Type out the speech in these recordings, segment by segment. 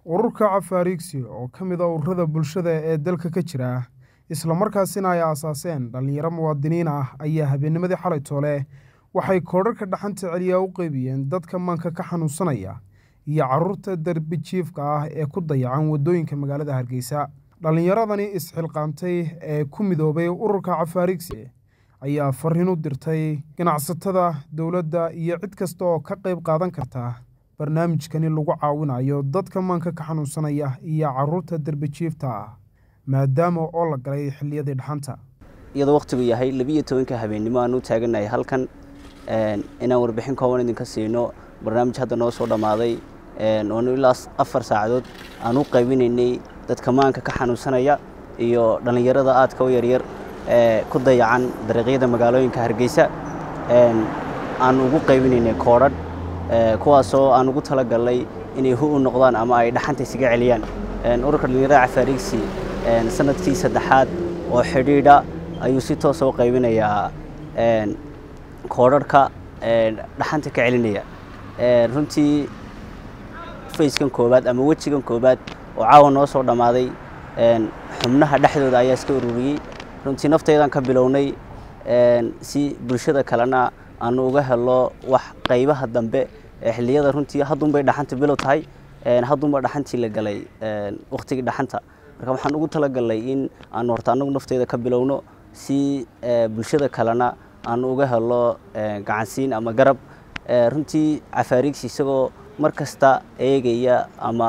ururka cafaariigsi oo ka mid a ururada bulshada ee dalka ka jira islamarkaasina ay aasaaseen dhallinyaro muwaadiniin ah ayaa habeennimadii xalay toole waxay koodharka dhaxanta celiya u qeybiyeen dadka maanka ka xanuunsanaya iyo caruurta derbi jiifka ah ee ku dayacan waddooyinka magaalada hargeysa dhallinyaradani isxilqaantay ee ku midoobay ururka cafaariigsi ayaa fariin u dirtay ganacsatada dowladda iyo cid kasta oo ka qayb qaadan karta barnaamijkani lagu caawinayo dadka maanka ka xanuunsanaya iyo caruurta derbijiifta ah maadaama oo la galay xilliyadii dhaxanta iyadoo wakhtigu yahay labiiyo tobanka habeennimo aan u taaganahay halkan inaan warbixin kooban idinka siino barnaamij hadda noo soo dhammaaday oonu ilaa afar saacadood aan u qaybinaynay dadka maanka ka xanuunsanaya iyo dhallinyarada aadka u yaryar ee ku dayacan dariiqyada magaalooyinka hargeysa aan ugu qaybinaynay koodhadh kuwaasoo aan ugu talagalnay inay hu u noqdaan ama ay dhaxanta isaga celiyaan ururka dhallinyarada cafaariigsi sanadkii saddexaad oo xidhiidha ayuu si toosa u qaybinayaa koodharhka dhaxanta ka celinaya runtii fayskan koowaad ama wejigan koowaad oo caawa noo soo dhammaaday xubnaha dhexdooda ayaa iska ururiyey runtii nafteydaan ka bilownay si bulshada kalena aanu uga helo wax qaybaha dambe xilliyada runtii haddunbay dhaxanta bilow tahay haddunba dhaxantii la galay wakhtigii dhaxanta marka waxaan ugu talagalnay in aanu horta annagu nafteyda ka bilowno si bulshada kalena aanu uga helo gacansiin ama garab runtii cafaariigsi isagoo mar kasta eegaya ama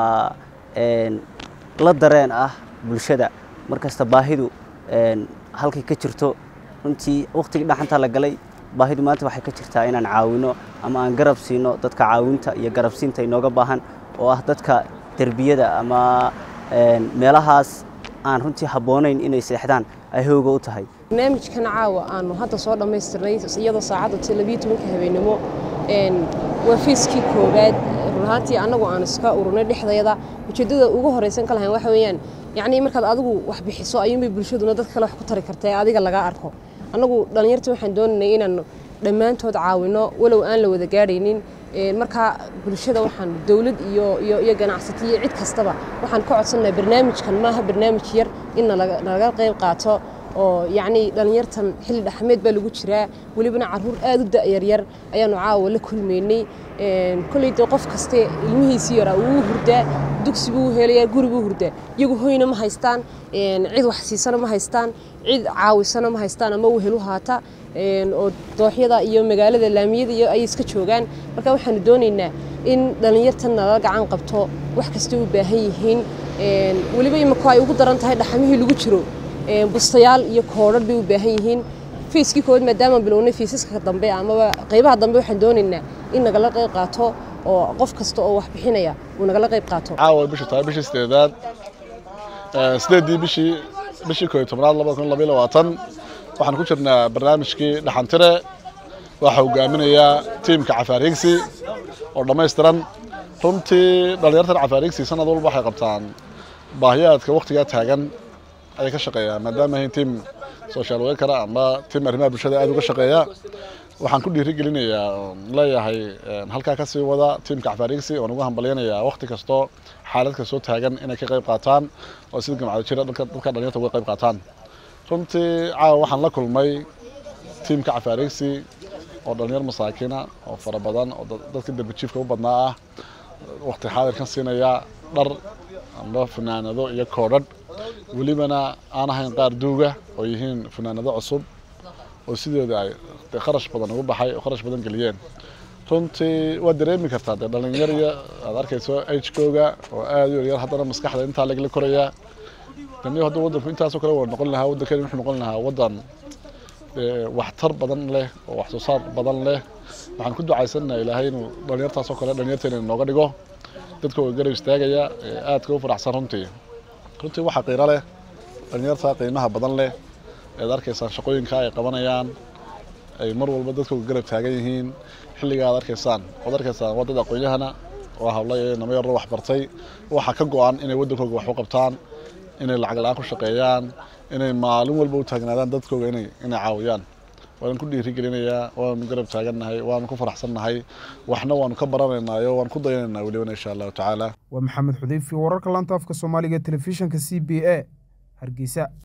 la dareen ah bulshada mar kasta baahidu halkay ka jirto runtii wakhtigii dhaxantaa la galay baahidu maanta waxay ka jirtaa inaan caawino ama aan garab siino dadka caawinta iyo garabsiinta inooga baahan oo ah dadka derbiyada ama meelahaas aan runtii habboonayn inay seexdaan ay hooga u tahay barnaamijkan caawa aanu hadda soo dhammaystirnay iyadoo saacadda labiyo tobanka habeenimo waa fiiskii koowaad run ahaantii annagu aan iska ururnay dhexdeeda ujeeddada ugu horraysan ka lahayn waxa weeyaan yacnii markaad adigu wax bixiso ayuunbay bulshaduna dad kale wax ku tari karta ee adiga laga arko annagu dhallinyarta waxaan doonaynay inaan dhammaantood caawino walow aan la wada gaadhaynin markaa bulshada waxaan dowlad iyo iyo iyo ganacsato iyo cid kastaba waxaan ka codsannahay barnaamijkan maaha barnaamij yar in nalaga qayb qaato oo yacnii dhallinyartan xilli dhaxmeed baa lagu jiraa welibana carruur aad u da'yaryar ayaanu caawa la kulmaynay kolley dee qof kaste ilmihiisii yaraa wuu hurdaa dugsi buu helayaa guri buu hurdaa iyagu hoyna ma haystaan cid wax siisana ma haystaan cid caawisana ma haystaan ama wehelu haata oo dooxyada iyo magaalada laamiyada iyo ayay iska joogaan marka waxaanu doonaynaa in dhallinyartan nala gacan qabto wax kasta u baahan yihiin weliba imika ay ugu daran tahay dhaxamihii lagu jiro bustayaal iyo koodhar bay u baahan yihiin fiiskii koowaad maadaama bilownay fiisaska dambe amaba qaybaha dambe waxaan doonaynaa in nagala qayb qaato oo qof kasta oo wax bixinaya uu nagala qayb qaato caawa bishu tahay bishii sideedaad sideedii bishii bishii kooiyo tobnaad labada kun labayo labaatan waxaan ku jirnaa barnaamijkii dhaxantire waxaa hogaaminayaa tiimka cafaariigsi oo dhammaystiran runtii dhallinyartan cafaariigsi sanad walba waxay qabtaan baahiyaadka wakhtigaa taagan ayay ka shaqeeyaan maadaama ahayn tiim social workera ama tiim arrimaha bulshada aad uga shaqeeya waxaan ku dhiirigelinayaa leeyahay halkaa ka sii wada tiimka cafaariigsi oon ugu hambalyanayaa wakhti kastoo xaalad kastoo taagan inay ka qayb qaataan oo sida gamcado jira dadka dhalinyarta uga qayb qaataan runtii caawa waxaan la kulmay tiimka cafaariigsi oo dhalinyar masaakiina oo fara badan oo dadka derbijiifka u badnaa ah wakhti xaadirkan siinaya dhar amba fanaanado iyo koodhadh welibana aan ahayn qaar duuga oo yihiin fanaanado cusub oo sidooda ay kharash badan ugu baxay oo kharash badan geliyeen runtii waad dareemi kartaa dee dhalinyarya aad arkayso agekooga oo aad u yaryar haddana maskaxda intaa lagala korayaa dani hadduu waddanku intaasoo kale wada noqon lahaa waddankani wuxuu noqon lahaa waddan waxtar badan leh oo wax soo saar badan leh waxaan ku ducaysanaha ilaahay inuu dhalinyartaasoo kale dhalinyarteena nooga dhigo dadka oo garab istaagaya aadka u faraxsan runtii runtii waxaa qiiro leh dhalinyarta qiimaha badan leh ead arkaysaan shaqooyinka ay qabanayaan ay mar walba dadka garab taagan yihiin xilliga aad arkaysaan waad arkaysaan waddada aqoon-yahana oo habla iyo namo yarro wax bartay waxaa ka go-an inay waddankooga wax u qabtaan inay lacag la-aan ku shaqeeyaan inay maalin walba u taagnaadaan dadkooga inay inay caawiyaan waan ku dhiirigelinayaa waanu garab taagannahay waanu ku faraxsannahay waxna waanu ka baranaynayo waan ku dayanaynaa welibana insha allahu tacaala waa maxamed xudeyfi wararka laanta afka soomaaliga telefishinka c b a hargeysa